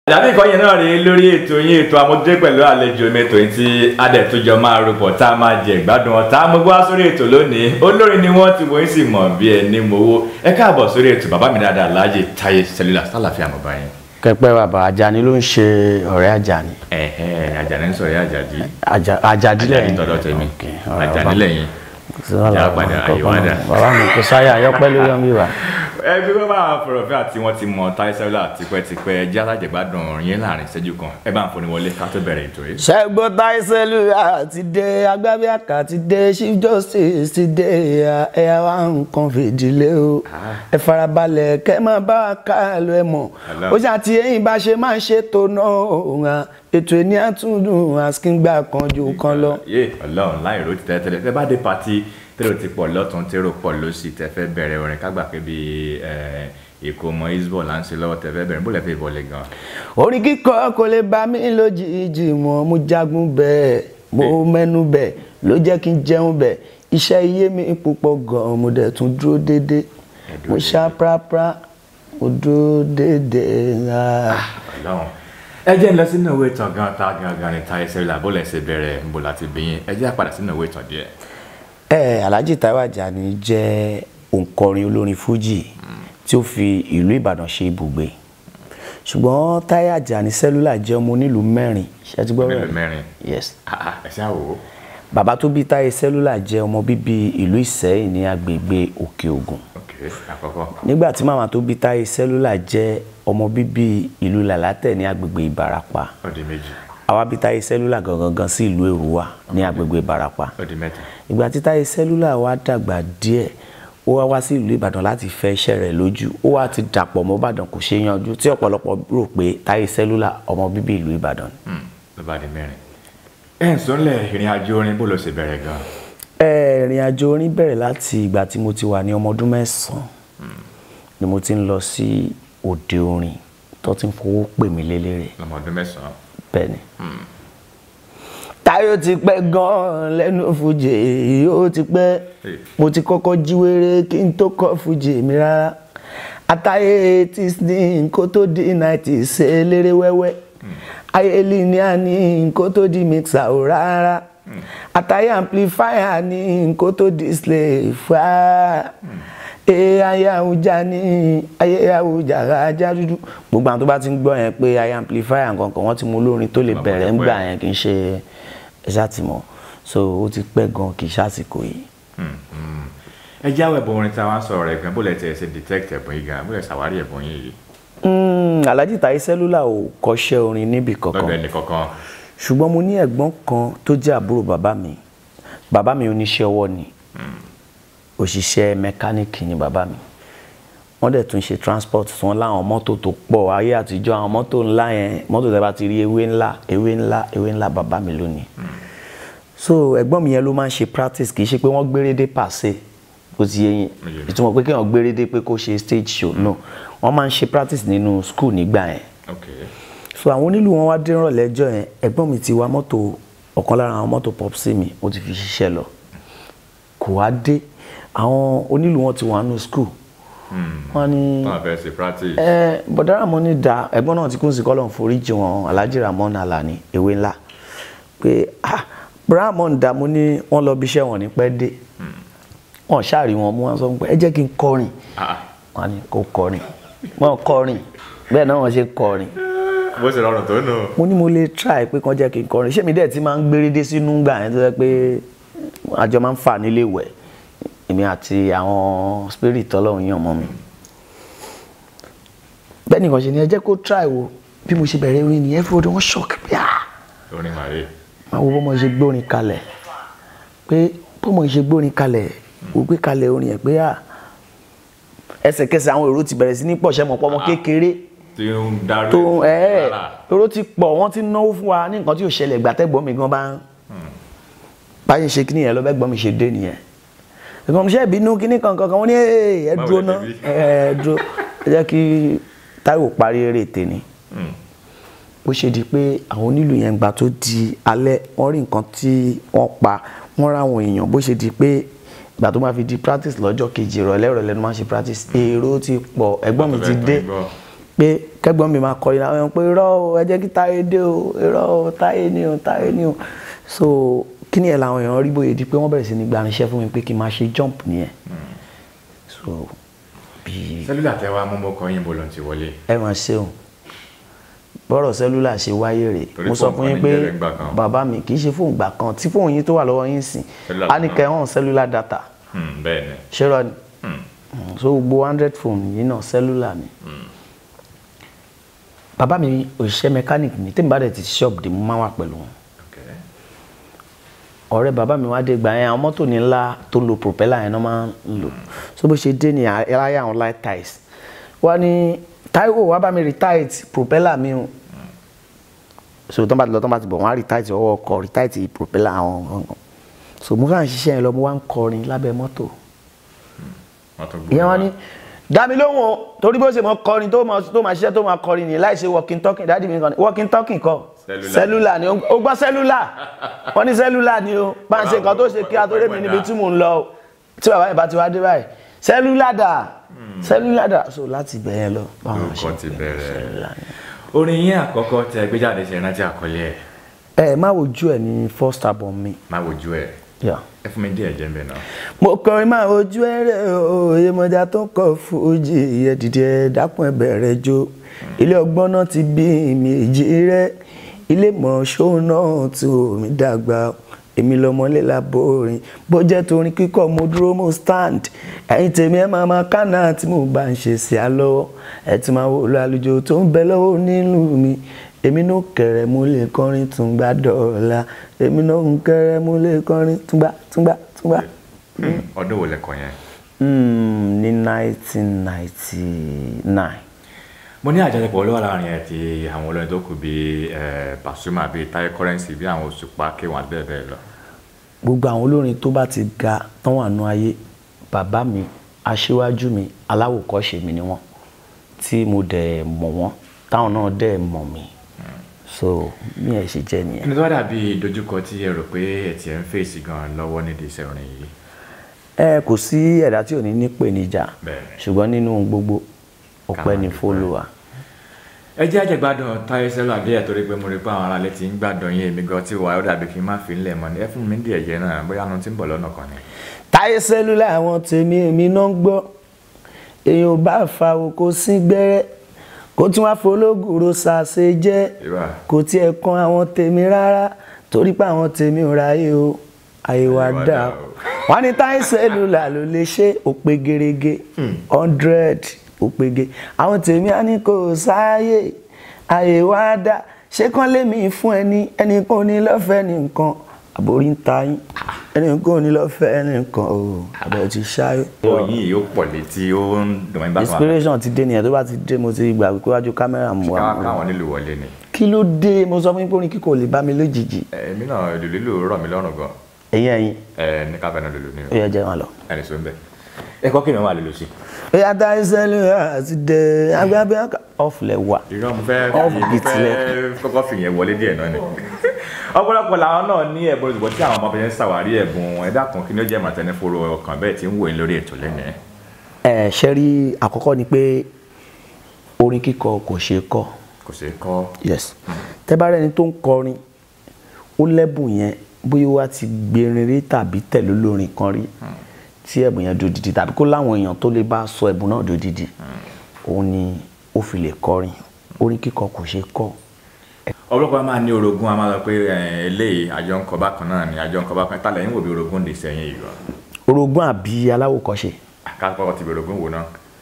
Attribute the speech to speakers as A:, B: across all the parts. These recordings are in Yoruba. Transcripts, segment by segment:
A: àdàbí ìkọ́ yẹn náà rí lórí ètò yín ètò amójúdé pẹ̀lú àlejò mi ètò yìí tí adẹ̀túnjọ máa rúpọ̀ tá a máa jẹ ìgbádùn ọ̀tá mo gbọ́ sórí ètò lónìí olórin ni wọ́n ti wọ́n sì mọ̀ bí ẹni mowó ẹ káàbọ̀ sórí ètò bàbá mi dáadáa Alhaji Táyé Cellular sálàfíà mọ̀ báyìí.
B: kẹpẹ bàbá Àjàní ló ń ṣe ọ̀rẹ́ Àjàní
A: ẹ̀hẹ́ Àjàní ń sọ̀rọ̀ Àjàdí
B: Àjà- Àjàdí
A: Àjàdí
B: lẹ́yìn
A: tọ̀dọ̀ tèmi
B: Ok, ọ̀rọ̀
A: Àjàní
B: bàbá.
A: lẹ́yìn
B: Sí wàhálà,
A: Ìjà padà,
B: kọ̀ọ̀kan
A: àyè wá dà.
B: bàbá mi kò sáyà ayọ́pẹ́ lórí ọmọ ìwà.
A: ẹbí wọn bá fọ̀rọ̀fẹ́ àti wọn ti mọ Táyé Cellular tipẹ́tipẹ́ ẹjẹ́ alájẹgbádùn yín láàrin ìṣẹ́jú kan ẹ bá ń foni wọlé ká tó bẹ̀rẹ̀ ètò yìí.
B: ṣẹ́gun Táyé Cellular ti dé agbábíàká ti dé chief justice ti dé ẹ̀yà wa nǹkan fìdílé o ẹ farabalẹ̀ kẹ́ máa bá wa ká lọ ẹ mọ̀
A: Hello.
B: ó ṣàti ẹ̀yìn bá ṣe máa ń ṣètò náà ètò ẹni àtúndùn àsìkíngbà kan ju kan lọ.
A: yé Ọlọ́run láì ro ti tẹ́lẹ̀ tẹ́ bá dé pati tẹ́lẹ̀ ti pọ̀ lọ́tún tẹ́rọ pọ̀ lọ́sì tẹ́ fẹ́ bẹ̀rẹ̀ orin kágbà pé bíi ìkómọ isbọ̀ là ń ṣe lọ́wọ́ tẹ́ fẹ́ bẹ̀rẹ̀ bó lẹ́ fẹ́ ìbọ̀lẹ̀ gan.
B: orin kíkọ kò lè bá mi lójijì mọ́ mo jagun bẹ́ẹ̀ mo mẹ́nu bẹ́ẹ̀ ló jẹ́ kí n jẹun bẹ́ẹ̀ iṣẹ́ iye mi púpọ̀ gan-an mo dẹ̀ tún dúró déédéé
A: dúró
B: mo ṣá prapra mo dúró déédéé. ah.
A: Ọlọ́run ẹ jẹ́ ń lọ sínú ìwé ìtàn gan ta gangan ní Táyé Cellular bó lẹ́ ṣe bẹ̀rẹ̀ ń bò láti bìyìn ẹ jẹ́ àpàdà sínú ìwé ìtàn díẹ̀.
B: ẹ Alhaji Taiwo Ajani jẹ́ òǹkọrin olórin fújì tí ó fi ìlú Ìbàdàn ṣe ibùgbé ṣùgbọ́n Taiwo Ajani Cellular jẹ́ ọmọ onílùú mẹ́rin ṣé ẹ ti gbọ́
A: Onílùú
B: bẹ́ẹ̀?
A: mẹ́rin.
B: yes
A: Ah, ah, ẹ ṣáà wò ó.
B: bàbá tó bí Táyé Cellular jẹ́ ọmọ bíbí ìlú Ìsẹ́yìn ní agbègbè Òkè Ògùn
A: ok àkọ́kọ́
B: nígbà tí màmá tó bí Táyé Cellular jẹ́ ọmọ bíbí ìlú Làlátẹ̀ ní agbègbè Ìbàràpá
A: ó di méjì
B: àwa bí Táyé Cellular gangan gan sí ìlú Èrúwà ní agbègbè Ìbàràpá
A: ó di mẹ́ta.
B: ìgbà tí Táyé Cellular wá dàgbà díẹ̀ ó wá wá sí ìlú Ìbàdàn láti fẹ́ iṣẹ́ rẹ̀ lójú ó wá ti dàpọ̀ mọ́ Ìbàdàn kò ṣe é yanjú tí ọ̀pọ̀lọpọ̀ rò pé Táyé Cellular ọmọ bíbí ìlú Ìbàdàn ni.
A: Hmm, ló bá di mẹ́rin. ẹ ń sọ́nlẹ̀ ìrìn àjò orin bó ló ṣe bẹ̀rẹ̀ gan.
B: Ẹ, ìrìn àjò orin bẹ̀rẹ̀ láti ìgbà tí mo ti wà ní ọmọ ọdún mẹ́sàn-án ni mo ti ń lọ sí òde orin tó ti ń fowó pè mí lélẹ́rẹ̀
A: lọ́mọ ọdún mẹ́sàn-án.
B: bẹ́ẹ̀ ni. Táyọ̀ ti pẹ́ gan-an lẹ́nu fújì ó ti pẹ́ mo ti kọ́kọ́ jíwèrè kí n tó kọ́ fújì mi rárá àtàyè eighties ní kó tó di nineties ṣe eléré wẹ́wẹ́ ayé ní àní kó tó di mixer ò rárá àtàyè amplifier ní kó tó di slave rárá ee ayé àwùjá ní ayé àwùjá ajá dúdú gbogbo àwọn tó bá ti ń gbọ́ yẹn pé ayé amplifier nǹkan kan wọ́n ti mú olórin tó lè
A: Bàbá
B: bẹ̀rẹ̀
A: tó
B: ńgbà
A: pẹ́.
B: yẹn kì í ṣe ẹ̀ṣá tì mọ́ so ó ti pẹ́ gan kì í ṣàsìkò yìí.
A: Hmm, hmm. ẹ jẹ́ àwọn ẹ̀bùn orin tí a wá ń sọ̀rọ̀ rẹ̀ gan bó lẹ ti ẹ̀ ṣe detect ẹ̀bùn yìí gan bó lẹ ṣàwárí ẹ̀bùn yìí yìí.
B: Mm, Alhaji Táyé Cellular ò kọ́ṣẹ́ orin níbì
A: lọ́dọ̀
B: kankan
A: ẹnì kankan.
B: ṣùgbọ́n mo ní ẹ̀gbọ́n kan tó jẹ́ àbúrò bàbá mi bàbá mi oníṣẹ́ ọwọ́ ni òṣìṣẹ́ mẹkáníìkì ni bàbá mi wọ́n dẹ̀ tún ṣe transport tí wọ́n láwọn mọ́tò tó pọ̀ ayé àtijọ́ àwọn mọ́tò ńlá yẹn mọ́tò tẹ́ bá ti rí ewé ńlá ewé ńlá ewé ńlá bàbá mi lónìí so ẹ̀gbọ́n mi yẹn ló máa ń ṣe practice kì í ṣe pé wọ́n gbérédé pàṣẹ ó ti yé yín
A: Ó yé mi.
B: ìtumọ̀ pé kéèyàn gbérédé pé kó ṣe stage show no wọ́n máa ń ṣe practice nínú school nígbà yẹn
A: ok
B: so àwọn onílù wọn wá dé rànlẹ́ ẹjọ́ yẹn ẹ̀gbọ́n mi ti wa mọ́tò ọ̀kan lára àwọn mọ́tò popsi mi ó ti fi ṣiṣẹ́ lọ kò wá dé àwọn onílù wọn ti wà nù school wọ́n ní
A: wọ́n fẹ́ ṣe practice.
B: ẹ bọ̀dá Ramoni da ẹ̀gbọ́n náà ti kún sí kọ́lọ̀ foríjì wọn Alhaji Ramon Alani ewé ńlá pé ah bọ̀dá Ramon da mo ní wọ́n lọ bí iṣẹ́ wọn ní pẹ́ dé wọ́n ṣáàrí wọn mú wọn sọ pé ẹ jẹ́ kí n kọrin
A: Ah,
B: wọ́n ní kó kọrin wọ́n kọrin bẹ́ẹ̀ náà wọ́n ṣe kọrin
A: bó ṣe rọrùn tó nù.
B: mo ní mo lè try pé kàn jẹ́ kí n kọrin ṣé mi dẹ̀ ti máa ń gbérédé sínú gbà yẹn tó yẹ pé àjọ máa ń fà nílé ìwẹ̀ èmi àti àwọn spirit ọlọ́run yàn mọ́ mi bẹ́ẹ̀ nìkan ṣe ni ẹ jẹ́ kó try wo bí mo ṣe bẹ̀rẹ̀ orin nìyẹn fún ọdún wọn shock pé ah
A: orin màrí.
B: máa wo bọ́mọ ṣe gbórin kalẹ̀ pé bọ́mọ ṣe gbórin kalẹ̀ wò gbé kalẹ̀ orin yẹn pé ah ẹsẹ̀kẹsẹ̀ àwọn èrò ti bẹ̀rẹ̀ sí ní pọ̀ ṣẹ́mọ̀ pọ́mọ kékeré
A: tí ń darí.
B: tó ẹ
A: rárá.
B: èrò ti pọ̀ wọ́n ti náwó fún wa ní nǹkan tí ò ṣẹlẹ̀ ìgbà tẹ́gbọ́n mi gan bá ń báyìí ṣe kíní yẹn lọ bẹ́gbọ́n mi ṣe dé nìyẹn ẹ̀gbọ́n mi ṣe ìbínú kíní kankan kan wọ́n ní ẹ
A: Báwo
B: dúró
A: lẹ
B: ná
A: ti rí?
B: ẹ dúró ẹ jẹ́ kí Táíwò parí eré tèmi
A: Hmm.
B: bó ṣe di pé àwọn onílù yẹn gbà tó di alẹ́ wọ́n rí nǹkan tí wọ́n pa wọ́n ráwọn èèyàn bó ṣe di pé ìgbà tó máa fi di practice lọ́jọ́ kejì ìrọ̀lẹ́ ìrọ̀lẹ́ ló máa ń ṣe practice èrò ti pọ̀ ẹ̀gbọ́n mi ti dé pé kẹ́gbọ́n mi máa kọrin àwọn èèyàn pé irọ́ o ẹ jẹ́ kí táyé dé o irọ́ o táyé ni o táyé ni o so kí ni ẹ̀ làwọn èèyàn rí bóyá di pé wọ́n bẹ̀rẹ̀ sí ní gbanisẹ́ fún mi pé kí n máa ṣe jump nìyẹn so bí
A: sẹ́lúlà tẹ wá mọ́mọ́ kan yín bọ́lọ̀ ti wọlé
B: ẹ máa ṣeun bọ́rọ̀ sẹ́lúlà ṣe wáyé rè
A: Torí
B: mo sọ
A: fóònù
B: fún
A: kan
B: yín
A: ní
B: pé
A: jẹ́rẹ̀ ńgbà kan.
B: bàbá mi kì í ṣe fóònù gbà kan tí fóònù yín tó wà lọ́wọ́ yín sìn
A: Cellular
B: á ní
A: kan.
B: kẹ́ hàn sẹ́lúlà data
A: Hmm, bẹ́ẹ̀ ni
B: ṣé rọ ni
A: Hmm.
B: Mm, so gbogbo hundred phone yìí náà sẹ́lúlà ni bàbá mi òṣìṣẹ́ mechanic ni tèmi bá dẹ̀ ti shop dé mo máa wà pẹ̀lú wọn
A: Okay.
B: ọ̀rẹ́ bàbá mi wá dé gbà yẹn àwọn mọ́tò ní ńlá tó ń lo propeller yẹn náà máa ń lò so bó ṣe dé ní aláya àwọn light ties wá ní Táíwò wá bá mi retight propeller mi o so tó ń bá ti lọ tó ń bá ti bọ̀ wọ́n á retight ọwọ́ ọkọ̀ retight propeller àwọn gangan so mo kàn ń ṣiṣẹ́ yẹn lọ mo wá ń kọrin lábẹ́ mọ́tò
A: wọ́n tún gbọ́
B: ìyẹn wọn ní dá mi lóhùn o torí bó ṣe mọ kọrin tó máa tó máa ṣiṣẹ́ tó máa kọrin ní láì ṣe walking talking dáàdì mi kan ní walking talking kọ
A: Cellular.
B: cellular ni ó gbọ́ cellular wọ́n ní cellular ni o bá ń ṣe nǹkan tó ṣe kí a tó rẹ́ mi níbi tí mò ń lọ o tí bàbá yẹn bá ti wá dé báyìí cellular dà cellular dà so láti bẹ̀ yẹn lọ báwọn
A: Lórúkọ
B: ṣe
A: ti
B: pè é
A: bẹ̀rẹ̀.
B: cellular ni.
A: orin yín àkọ́kọ́ tẹ gbé jáde ṣe rántí àkọlé ẹ̀
B: ẹ má wojú ẹ ní first album mi
A: má wojú ẹ̀
B: yeah.
A: ẹ fún mi díẹ̀ jẹ́ mbẹ́ náà.
B: mo kọrin máa ojú ẹrẹ òye mọjà tó ń kọ fújì ẹ dìde ẹ dákun ẹ bẹ̀rẹ̀ jó ilé ọgbọ́n náà ti bí mi èjì rẹ ilé mọ̀ọ́ṣọ́ náà tí omi dàgbà èmi lọmọlé laborin bó jẹ́ torin kíkọ́ mo dúró mo stand ẹ̀yin tèmi ẹ máa máa kánà tí mo bá ń ṣe sí á lọ́wọ́ ẹ ti máa wò lọ àlùjọ tó ń bẹ lọ́wọ́ nílùú mi èmi náà kẹrẹ mo lè kọrin túngbà dọ́ọ̀la èmi náà ń kẹrẹ mo lè kọrin túngbà túngbà túngbà.
A: Hmm, ọdún wo lẹ́kọ̀ọ́ yẹn.
B: Mm, ní 1999
A: mo ní àjọṣepọ̀ olówó láàrin ẹ̀ ti àwọn olórin tó kù bíi eh, Pasuma bíi Taye Currency bíi àwọn Òṣùpá K1 àti bẹ́ẹ̀ bẹ́ẹ̀ lọ.
B: gbogbo àwọn olórin tó bá ti ga tán wà nú ayé bàbá mi aṣíwájú mi aláwòkọ́ṣe mi ni wọ́n tí mo dẹ̀ mọ̀ wọ́n táwọn náà dẹ̀ mọ̀ mí so mi ẹ̀ ṣe jẹ́ nìyẹn.
A: ẹni tó wá dàbí ìdojúkọ tí ẹ rò pé ẹ ti ẹ̀ ń fèsì gan lọ́wọ́ nídìí iṣẹ́ orin yìí.
B: ẹ kò sí ẹ̀dá tí ò ní nípèníjà
A: Bẹ́ẹ̀ni.
B: ṣùgbọ́n nínú gbogbo ọpẹ́
A: Ká
B: ni
A: máa dúpẹ́.
B: fÓlúwa.
A: ẹ jẹ́ àjẹgbádùn Táyé Sẹ́lú Adéyẹ torí pé mo rí pé àwọn aráalé ti ń gbádùn yín èmi gan tí wà ó dàbí kí n má fi ń lẹ̀ mọ́ ni ẹ fún mi díẹ̀ jẹ́ náà bóyá nu ti ń bọ̀ lọ́nà kan ni.
B: Táyé Sẹ́lú làwọn tèmi èmi náà ń gbọ́ èèyàn ò bá fa oko sí gbẹ́rẹ́ kó tún wá fológùrò ṣàṣe jẹ́
A: Ìwà.
B: kò tiẹ̀ kan àwọn tèmi rárá torí pé àwọn tèmi ò ráyè o àyè wa
A: Àyè wa
B: dà
A: dà
B: o
A: o.
B: wọ́n ní Táyé Sẹ́lú là ló lè ṣe òpè gerege hundred òpège àwọn tèmi á ní kò sáàyè àyè wa dà ṣé kán lémi fún ẹni ẹni kò ní lọ́fẹ̀ẹ́ nìkan àbórí ń ta yín ẹni kò ní lọ́fẹ̀ẹ́ nìkan o àbẹ̀ ti ṣáyé.
A: oyin yìí ó pọ̀ létí ó ń dùn mí bá kan
B: inspiration ti dé nìyẹn tó bá ti dé mo ti gbà pé wájú kámẹ́rà mu wa
A: káwọn káwọn nílùú wọlé ni.
B: kí ló dé mo sọ fún yín pé orin kíkọ ò lè bá mi lójijì
A: èmi náà ìlú lílù rọ̀ mí lọ́rùn gan
B: ẹ̀yin ẹ̀yin
A: ẹ ní káfẹ́ náà lòlù ní
B: ó yẹ jẹ́ wọn lọ.
A: ẹni sọ ń bẹ̀. ẹ kọ́ kí ni wọ́n wà lòlù sí.
B: ẹ̀yà Táyé Sẹ́lú àti dẹ̀ agbábẹ́ ọ̀flẹ̀ wà.
A: irọ́ mo fẹ́
B: Off
A: mo
B: beat
A: fẹ́ kọ́kọ́ fi yẹn wọlé díẹ̀ náà ni. ọ̀pọ̀lọpọ̀ làwọn náà ní ẹ̀bùn olùdókòwò tí àwọn ọmọbìnrin ń ṣàwárí ẹ̀bùn wọn ẹ̀dá kan kí ni ó jẹ́ màtẹ́nifóró ọkàn bẹ́ẹ̀ tí ń wò ní lórí ètò lẹ́nu ẹ̀.
B: ẹ ṣe rí àkọ́kọ́ ni pé orin kíkọ kò ṣeé kọ́
A: kò ṣeé kọ́
B: yes tẹ́ bá rẹ́ni tó ń kọrin ó lẹ́bùn yẹn bóyá wá ti gbérin rí tàbí tẹ̀lé olórin kan rí tí ẹ̀bùn yẹn dòdìdì tàbí kó láwọn èèyàn tó lè bá sọ ẹ̀bùn náà dòdìdì òun ni ó fi lè kọrin orin kíkọ kò ṣeé kọ́
A: ọ̀pọ̀lọpọ̀ a máa ní orogún a máa sọ pé ẹ, eléyìí àjọ ń kọ bákan náà ni àjọ ń kọ bákan tálẹ̀ yín wò bí orogún lè sẹ́yìn yìí lọ.
B: orogún àbí aláwòkọ́ṣe
A: àkàkọ́ ti bí orogún wò náà.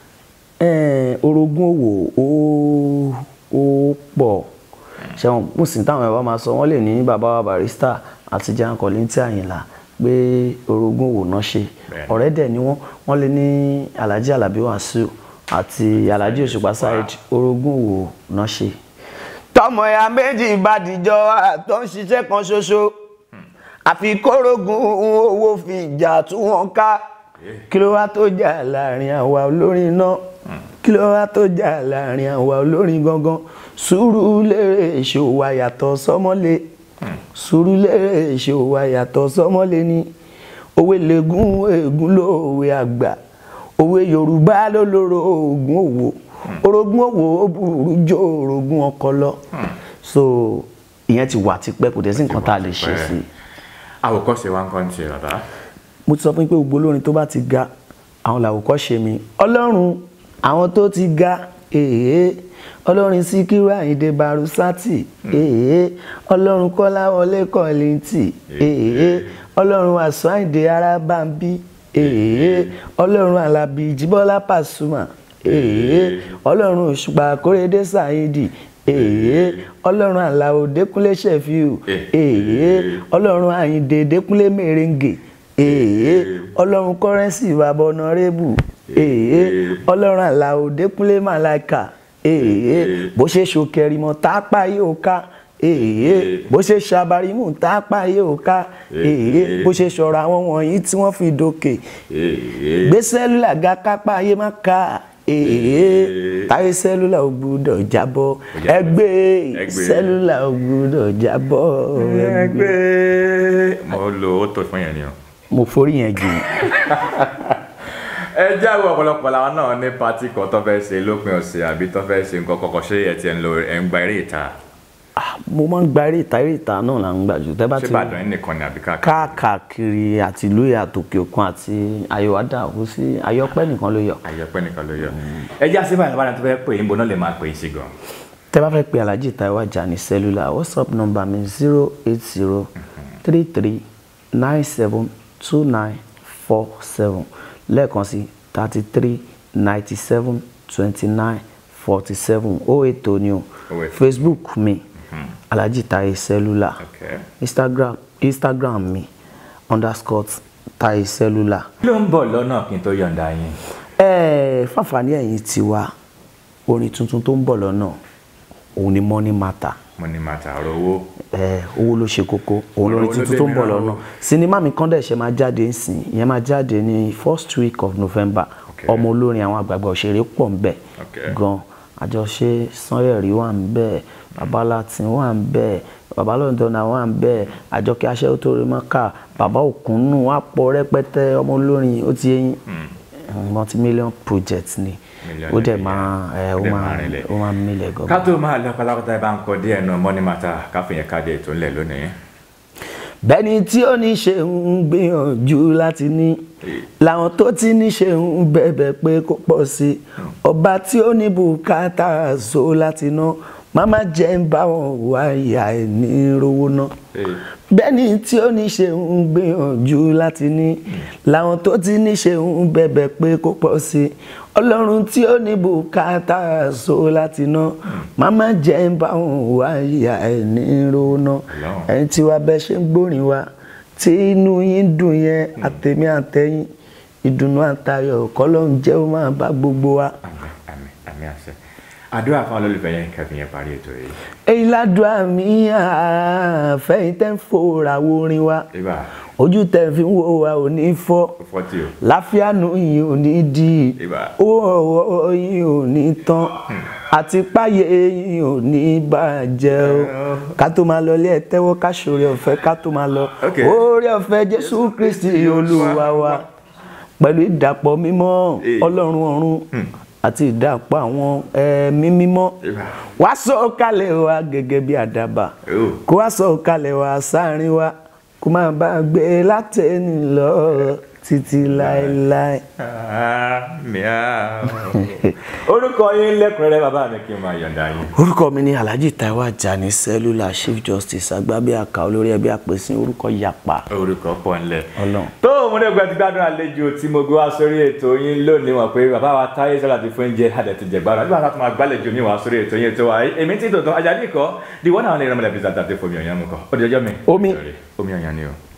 B: Eh, orogún òwò ó ó pọ̀ ṣẹ́wọ̀n mùsùlùmí táwọn ẹ̀rọ máa sọ wọ́n lè ní bàbá wa barista àti jan kọ́lẹ́ntì àyìnlá pé orogún òwò náà ṣe
A: Bẹ́ẹ̀ni.
B: ọ̀rẹ́ dẹ̀ ni wọ́n wọ́n lè ní alhaji alabi wasiu àti alhaji òṣùpá saheed orogún òwò náà ṣe. tọmọ ya méjì bá dìjọ tó ń ṣiṣẹ́ kan ṣoṣo àfi kórógùn owó fi ìjà tú wọn ká kí ló wá tó jà láàrin àwa olórin náà kí ló wá tó jà láàrin àwa olórin gangan Sùúrùlérè ṣòwò àyàtọ̀ sọ́mọ́lé Sùúrùlérè ṣòwò àyàtọ̀ sọ́mọ́lé ni òwe lẹ́gùn ègún lóòwe àgbà òwe Yorùbá ló lóró oògùn òwò orogún òwò ó burú jó orogún ọkọ lọ so ìyẹn ti wà tipẹ́ kò dẹ̀ sí nǹkan tá a lè ṣe sí i
A: àwòkọ́ṣe wa ń kọ́ ní tiẹ̀ bàbá.
B: mo ti sọ fún yín pé gbogbo olórin tó bá ti ga àwọn làwòkọ́ṣe mi ọlọ́run àwọn tó ti ga èèyàn ọlọ́run síkírù àyíndé barusati èèyàn ọlọ́run kọ́láwọlé kọ́lìntì èèyàn ọlọ́run àṣọ àyíndé arábàmbí èèyàn ọlọ́run alábí jíbọ́lá pàṣùmà èèyàn ọlọ́run òṣùpá kórèdé sàyídì èèyàn ọlọ́run àlàó dẹ́kunlé ṣẹ̀fíù èèyàn ọlọ́run àyíndé dẹ́kunlé mèrèǹgè èèyàn ọlọ́run kọ́rẹ́nsì bàbá ọ̀nàrẹ́bù èèyàn ọlọ́run àlàó dẹ́kunlé màláìkà èèyàn bó ṣe ṣòkèrìmọ̀ tápá yóò ká èèyàn bó ṣe ṣàbàrímù tápá yóò ká èèyàn bó ṣe ṣọ̀rọ̀ àwọn wọ̀nyí tí wọ́n fi dókè gbé sẹ́lúlà ga kápá ayé má ká èèyàn táyé sẹ́lúlà ò gbúdọ̀ jábọ́ ẹgbẹ́ sẹ́lúlà ò gbúdọ̀ jábọ́
A: ẹgbẹ́ mo lo ó tó fún yẹn ni o.
B: mo forí yẹn jù
A: ẹ jáwé ọ̀pọ̀lọpọ̀ làwọn náà ní pati kan tó fẹ́ ṣe lópin ọ̀sẹ̀ àbí tó fẹ́ ṣe nǹkan kọ̀ọ̀kan ṣé ẹ ti ẹ̀ ń lo ẹ̀ ń gba eré ìta
B: Ah, mo máa ń gba eré ìta eré ìta náà là ń gbà jù tẹ́ bá
A: ṣé
B: ti
A: Ìbàdàn yín nìkan ni àbí káàkiri
B: káàkiri àti ìlú ìyá àtòkè òkun àti ayọ̀wádà kò sí ayọ̀pẹ́ nìkan ló yọ.
A: àyẹ̀pẹ́ nìkan ló yọ ẹ já sí báyìí báyìí tó fẹ́ pè é níbo náà lè máa pè é sí gan.
B: tẹ́ bá fẹ́ pe alhaji taiwo ajani cellular whatsapp number mi zero eight zero three three nine seven two nine four seven lẹ́ẹ̀kan sí thirty three ninety seven twenty nine forty seven ó ètò ni o
A: Oh, ètò.
B: facebook mi alhaji taiwo cellular
A: Okay.
B: instagram instagram mi underscore taiwo cellular.
A: kí ló ń bọ̀ lọ́nà kí n tó yọ̀ǹda yín.
B: ẹ fàǹfààní ẹ̀yin tiwa orin tuntun tó ń bọ̀ lọ́nà òun ni money matter
A: mo ní máa tààrọ̀ owó.
B: ẹ owó ló ṣe kókó òun lórin
A: Owó ló
B: tuntun
A: dé
B: tó ń bọ̀
A: mìíràn
B: lọ́nà
A: o.
B: sinimá mi kan dẹ̀ ṣe máa jáde ń sìn ìyẹn máa jáde ní first week of november
A: Okay.
B: ọmọ olórin àwọn àgbààgbà òṣèré pọ̀ ń bẹ̀
A: Okay.
B: gan àjọṣe sanyẹ̀rí wà ń bẹ̀ babalatin wà ń bẹ̀ babalọ́dọ̀nà wà ń bẹ̀ àjọkẹ́ aṣẹ́wó tó rí mọ́kà bàbá òkúnnù wà pọ̀ rẹpẹtẹ ọmọ olórin ó ti yẹn multi million project ni
A: Million
B: ó dẹ̀
A: naira.
B: máa ẹ, ó
A: Ó dẹ̀
B: máa
A: máa rinlẹ̀.
B: ó máa mílẹ̀ gan.
A: ká tó máa lọ pátápátá ẹ bá ń kọ díẹ̀ náà mọ́ní màtà káfíńyẹn káde ètò ńlẹ̀ lónìí.
B: bẹ́ni tí ó ní ṣe ń gbìyànjú láti ní làwọn tó ti ní ṣe ń bẹ̀bẹ̀ pé kó pọ̀ sí i ọba tí ó ní bùkátà so láti ná màmá jẹ́ ń bá wọn wá ìyá ẹ̀ ní rówó ná bẹ́ni tí ó ní ṣe ń gbìyànjú láti ní làwọn tó ti ní ṣe ń bẹ̀bẹ̀ pé kó pọ̀ sí i ọlọ́run tí ó ní bùkátà so láti ná màmá jẹ́ ń bá wọn wá ìyá ẹ̀ ní rówó ná
A: Ọlọ́run.
B: ẹ̀yin tí wàá bẹ́ ṣe ń gbórin wa tí inú yín dùn yẹn àtẹ̀mí àtẹ̀yìn ìdùnnú àtayọ̀ kọ́lọ́n jẹ́ ó máa bá gbogbo wa.
A: àmín àmín àmín àṣẹ àdúrà fún olólùfẹ́ yẹn káfíńyẹn parí ètò yìí.
B: èyí ládùúgbà mi àfẹ́yìn tẹ́ ń fòrà wo orin wa
A: ibà
B: ojú tẹ́ fi ń wo wa ò ní fọ́
A: fọ́tì o.
B: láfíàánú yìí ò ní di
A: Ìbà.
B: owó ọwọ́ yìí ò ní tán àti páyé yìí ò ní bàjẹ́ o ká tó máa lọ ilé ẹ tẹ́wọ́ ká ṣòro ọ̀fẹ́ ká tó máa lọ
A: Okay.
B: oore ọ̀fẹ́ jésù kristi olúwa wa pẹ̀lú ìdàpọ̀ mímọ́
A: Eh.
B: ọlọ́run ọ̀run àti ìdàpọ̀ àwọn ẹ̀mí mímọ́
A: Ìbà.
B: wá sọ̀kalẹ̀ wa gẹ́gẹ́ bí àdàbà
A: Oh.
B: kó wá sọ̀kalẹ̀ wa sáàrin wa kó máa bá a gbé látẹ̀ni lọ títí láéláé.
A: Miau. orúkọ yín lẹ́kùnrẹ́rẹ́ bàbá mi kí n máa yọ̀ǹda yín.
B: orúkọ mi ni alhaji taiwo ajani cellular chief justice agbábíàká olórí ẹbí àpèsìn orúkọ yapa
A: orúkọ pọ̀ ńlẹ̀.
B: Ọlọ́run.
A: tó o múlẹ̀ gbẹ́ ti gbádùn àlejò tí mo gbé wá sórí ètò yín lónìí wọ̀n pé bàbá wa táyé sọ́la ti fún oúnjẹ àdẹ̀tì jẹ̀gbádùn àti bàbá tó máa gbálejò mi wá sórí ètò yín ètò wa èmi tí tòótọ́ ajá ní ìkọ́ di wọ́n náà lè rán mọ́lẹ̀ bí zàtà tó fomi ọ̀yàn mú kọ́ ó di ọjọ́ mi.
B: Omi.
A: omi ọ̀yàn ni o.